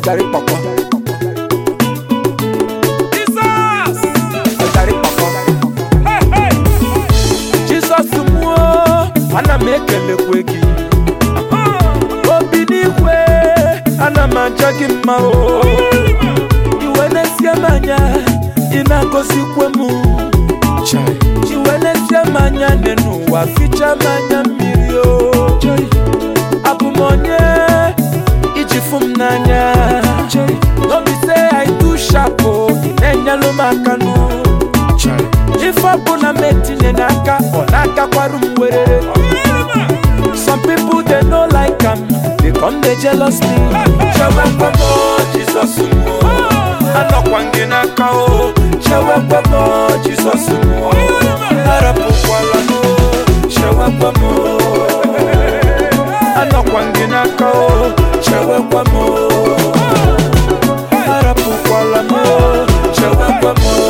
ọjàrí pọ̀pọ̀. ọjàrí pọ̀pọ̀. Jizọs mụọ ana m ekelekwe gị obi n'igwe ana m aja gị mma o iwe na-esie m anya ị na-agọzikwe m iwe na-esie m anya dị n'ụwa ficha m anya mmiri o abụ m onye iji fụ m n'anya n'obi se I too sharp o ị na-enyelụ m aka nụ ife ọbụla m etinye n'aka ọ na-agakwarụ m werere some people they no like am they come dey jealous me chewekwe m o, Jizọs m o. anọkwa m gị n'aka o chewekwe m o, Jizọs m o. arapụkwala m o, chewekwe m o. anọkwa m gị n'aka o chewekwe m o. arapụkwala m o, chewekwe m o.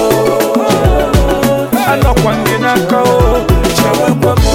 anọkwa m gị n'aka o chewekwe m o.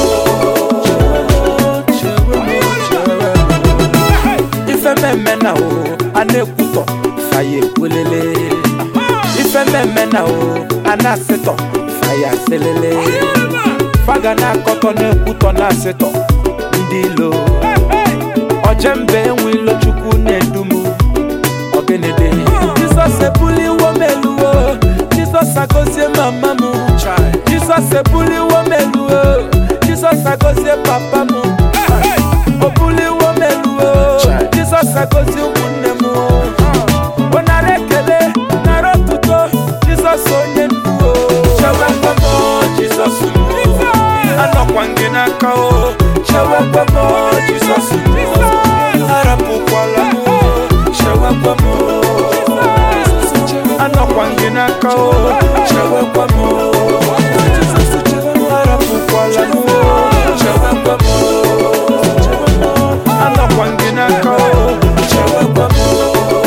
Chewe m o, chewe m o. ife mmemme na o a na-ekwutọ faya ekwelele ife mmemme na o a na-asịtọ faya selele faga na-akọtọ na-ekwutọ na-asịtọ ndị ilo ojembe enwe ilo chukwu na-edumu ọgịnịdị jizọs ebuliwo m eluwo jizọs agọzie mama m jizọs ebuliwo m eluwo jizọs agọzie papa m o buliwo m eluwo jizọs agọzie ụmụnne m ọ nara ekele nara otuto jizọs onye ndu o chewekwe m o, jizọs m o. anọkwa m gị n'aka o chewekwe m o, jizọs m o. arapụkwala m o, chewekwe m o. anọkwa m gị n'aka o chewekwe m o. arapụkwala m o, chewekwe m o. anọkwa m gị n'aka o chewekwe m o.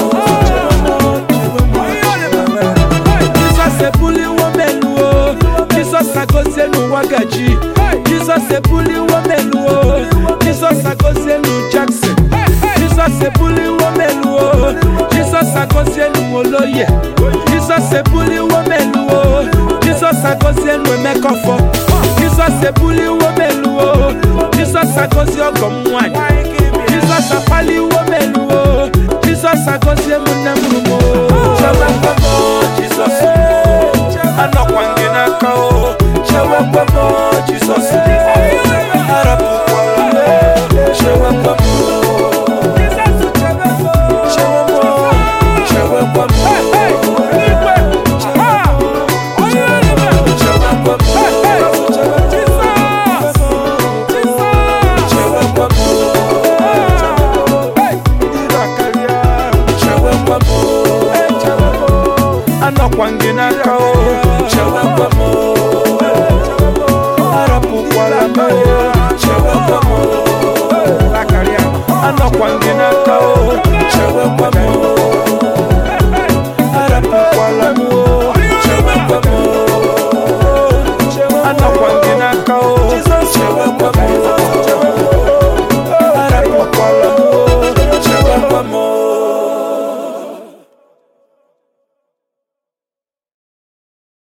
Jizọs ebuliwo m elu o Jizọs agọzie n'ụwa gaji Jizọs ebuliwo m elu o Jizọs agọzie n'u Jackson Jizọs ebuliwo m elu o Jizọs agọzie n'u Oloye Jizọs ebuliwo m elu o Jizọs agọzie n'u Emekọfọ Jizọs ebuliwo m elu o Jizọs agọzie ọgọ m nwanyị Jizọs akpaliwo m elu o Jizọs agọzie m nne m rumo chewekwe m o Jizọs m o. anọkwa m gị n'aka o chewekwe m o Jizọs m o. arapụkwala m o chewekwe m o chewe m o chewekwe m o chewekwe m o chewekwe m o chewekwe m o anọkwa m gị n'aka o chewekwe m o arapụkwala m o chewekwe m o anọkwa m